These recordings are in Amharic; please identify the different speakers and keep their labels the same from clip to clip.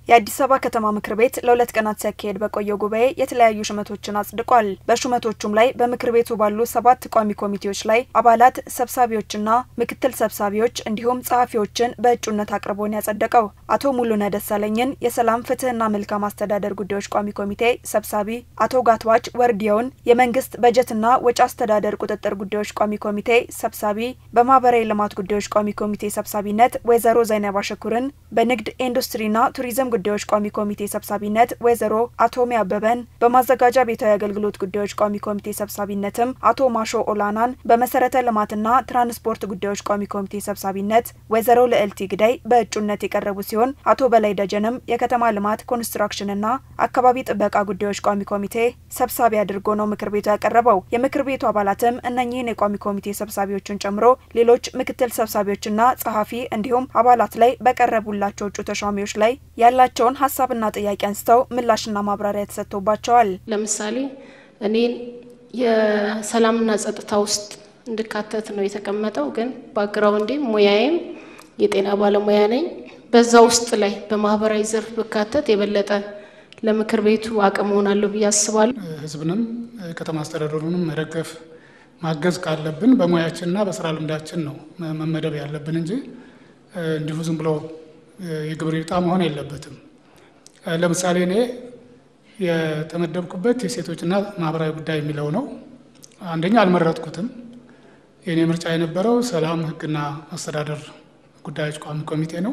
Speaker 1: የአዲስ አበባ ከተማ ምክር ቤት ለሁለት ቀናት ሲያካሄድ በቆየው ጉባኤ የተለያዩ ሹመቶችን አጽድቋል። በሹመቶቹም ላይ በምክር ቤቱ ባሉ ሰባት ቋሚ ኮሚቴዎች ላይ አባላት፣ ሰብሳቢዎችና ምክትል ሰብሳቢዎች እንዲሁም ጸሐፊዎችን በእጩነት አቅርቦን ያጸደቀው አቶ ሙሉነ ደሳለኝን የሰላም ፍትህና መልካም አስተዳደር ጉዳዮች ቋሚ ኮሚቴ ሰብሳቢ፣ አቶ ጋትዋች ወርዲያውን የመንግስት በጀትና ወጪ አስተዳደር ቁጥጥር ጉዳዮች ቋሚ ኮሚቴ ሰብሳቢ፣ በማህበራዊ ልማት ጉዳዮች ቋሚ ኮሚቴ ሰብሳቢነት ወይዘሮ ዘይነባ ሸኩርን፣ በንግድ ኢንዱስትሪና ቱሪዝም ጉዳዮች ቋሚ ኮሚቴ ሰብሳቢነት ወይዘሮ አቶሚ አበበን በማዘጋጃ ቤታዊ አገልግሎት ጉዳዮች ቋሚ ኮሚቴ ሰብሳቢነትም አቶ ማሾ ኦላናን በመሰረተ ልማትና ትራንስፖርት ጉዳዮች ቋሚ ኮሚቴ ሰብሳቢነት ወይዘሮ ልዕልቲ ግዳይ በእጩነት የቀረቡ ሲሆን አቶ በላይ ደጀንም የከተማ ልማት ኮንስትራክሽንና አካባቢ ጥበቃ ጉዳዮች ቋሚ ኮሚቴ ሰብሳቢ አድርጎ ነው ምክር ቤቱ ያቀረበው። የምክር ቤቱ አባላትም እነኚህን የቋሚ ኮሚቴ ሰብሳቢዎችን ጨምሮ ሌሎች ምክትል ሰብሳቢዎችና ጸሐፊ እንዲሁም አባላት ላይ በቀረቡላቸው እጩ ተሿሚዎች ላይ ያላ ያላቸውን ሀሳብና ጥያቄ አንስተው ምላሽና ማብራሪያ ተሰጥቶባቸዋል።
Speaker 2: ለምሳሌ እኔን የሰላምና ጸጥታ ውስጥ እንድካተት ነው የተቀመጠው። ግን ባግራውንዴም ሙያዬም የጤና ባለሙያ ነኝ። በዛ ውስጥ ላይ በማህበራዊ ዘርፍ ብካተት የበለጠ ለምክር ቤቱ አቅም ሆናለሁ ብዬ አስባለሁ።
Speaker 3: ህዝብንም ከተማ አስተዳደሩንም መደገፍ ማገዝ ካለብን በሙያችንና በስራ ልምዳችን ነው መመደብ ያለብን እንጂ እንዲሁ ዝም ብሎ የግብር ዕጣ መሆን የለበትም። ለምሳሌ እኔ የተመደብኩበት የሴቶችና ማህበራዊ ጉዳይ የሚለው ነው። አንደኛ አልመረጥኩትም። የእኔ ምርጫ የነበረው ሰላም፣ ህግና አስተዳደር ጉዳዮች ቋሚ ኮሚቴ ነው።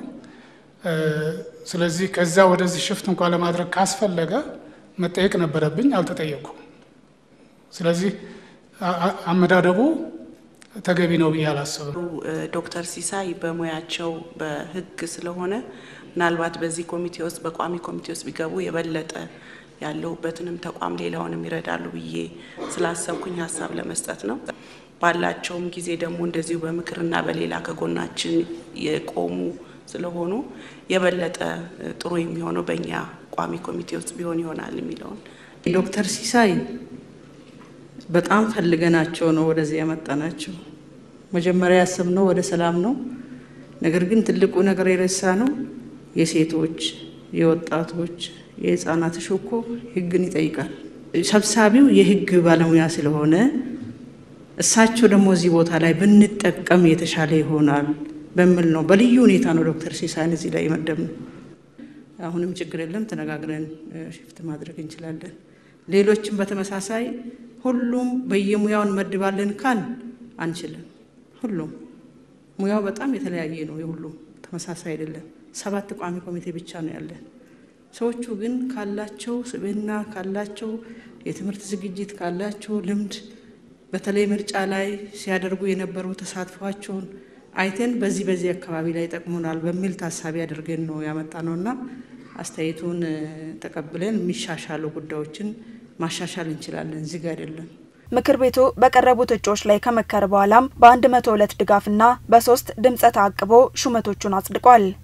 Speaker 3: ስለዚህ ከዛ ወደዚህ ሽፍት እንኳ ለማድረግ ካስፈለገ መጠየቅ ነበረብኝ፣ አልተጠየቅኩም። ስለዚህ አመዳደቡ ተገቢ ነው ብዬ አላስብም።
Speaker 4: ዶክተር ሲሳይ በሙያቸው በህግ ስለሆነ ምናልባት በዚህ ኮሚቴ ውስጥ በቋሚ ኮሚቴ ውስጥ ቢገቡ የበለጠ ያለሁበትንም ተቋም ሌላውንም ይረዳሉ ብዬ ስላሰብኩኝ ሀሳብ ለመስጠት ነው። ባላቸውም ጊዜ ደግሞ እንደዚሁ በምክርና በሌላ ከጎናችን የቆሙ ስለሆኑ የበለጠ ጥሩ የሚሆነው በእኛ ቋሚ ኮሚቴ ውስጥ ቢሆን ይሆናል የሚለውን
Speaker 5: ዶክተር ሲሳይ በጣም ፈልገናቸው ነው ወደዚህ ያመጣናቸው። መጀመሪያ ያሰብነው ወደ ሰላም ነው። ነገር ግን ትልቁ ነገር የረሳ ነው የሴቶች፣ የወጣቶች፣ የህፃናት እኮ ህግን ይጠይቃል። ሰብሳቢው የህግ ባለሙያ ስለሆነ እሳቸው ደግሞ እዚህ ቦታ ላይ ብንጠቀም የተሻለ ይሆናል በሚል ነው በልዩ ሁኔታ ነው ዶክተር ሲሳይን እዚህ ላይ የመደብነው። አሁንም ችግር የለም ተነጋግረን ሽፍት ማድረግ እንችላለን። ሌሎችም በተመሳሳይ ሁሉም በየሙያውን መድባለን ካል አንችልም። ሁሉም ሙያው በጣም የተለያየ ነው። የሁሉም ተመሳሳይ አይደለም። ሰባት ቋሚ ኮሚቴ ብቻ ነው ያለን። ሰዎቹ ግን ካላቸው ስብዕና ካላቸው የትምህርት ዝግጅት ካላቸው ልምድ በተለይ ምርጫ ላይ ሲያደርጉ የነበሩ ተሳትፏቸውን አይተን በዚህ በዚህ አካባቢ ላይ ይጠቅሙናል በሚል ታሳቢ አድርገን ነው ያመጣ ነው እና አስተያየቱን ተቀብለን የሚሻሻሉ ጉዳዮችን ማሻሻል እንችላለን። እዚህ ጋር አይደለም።
Speaker 1: ምክር ቤቱ በቀረቡት እጩዎች ላይ ከመከረ በኋላም በ102 ድጋፍና በሶስት ድምፀ ተአቅቦ ሹመቶቹን አጽድቋል።